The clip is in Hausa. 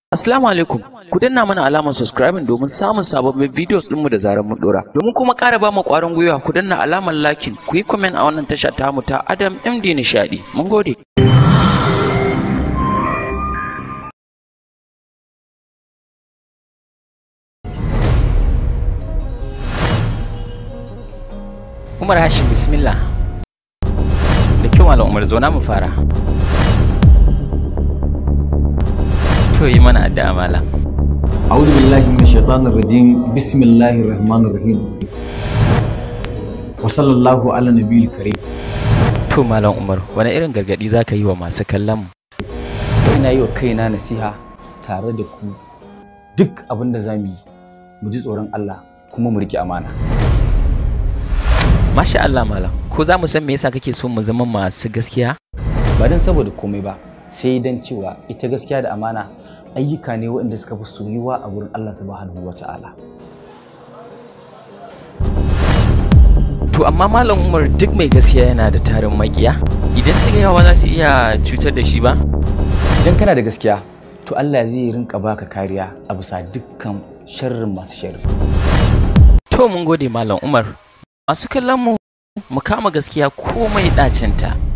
Assalamu alaikum. Ku danna mana alamar subscribing domin samun sababbin videos ɗinmu da zarar mun dora. Domin kuma ƙara ba mu ƙwarin gwiwa ku danna alamar lakin ku yi comment a wannan tasha tamu ta Adam MD Nishadi. Mun gode. Umar Hashim bismillah. Da kyau Malam Umar zo na mu fara. To yi mana addu'a Malam. أعوذ بالله من الشيطان الرجيم بسم الله الرحمن الرحيم وصلى الله على النبي الكريم To Malam Umar wani irin gargadi za ka yi wa masu kallon mu? ina yi wa kaina nasiha tare da ku duk abin da za mu yi mu ji tsoron Allah kuma mu riƙe amana Masha Allah Malam. Ko za mu san me yasa kake so mu zama masu gaskiya? ba don saboda komai ba sai don cewa ita gaskiya da amana ayyuka ne waɗanda suka fi soyuwa a gurin Allah subhanahu wa ta'ala To amma Malam Umar duk mai gaskiya yana da tarin makiya. Idan suka yawa za su iya cutar da shi ba? idan kana da gaskiya to Allah zai rinka baka kariya a bisa dukkan sharrin masu sharri To mun gode Malam Umar. Masu kallon mu mu kama gaskiya komai ɗacinta.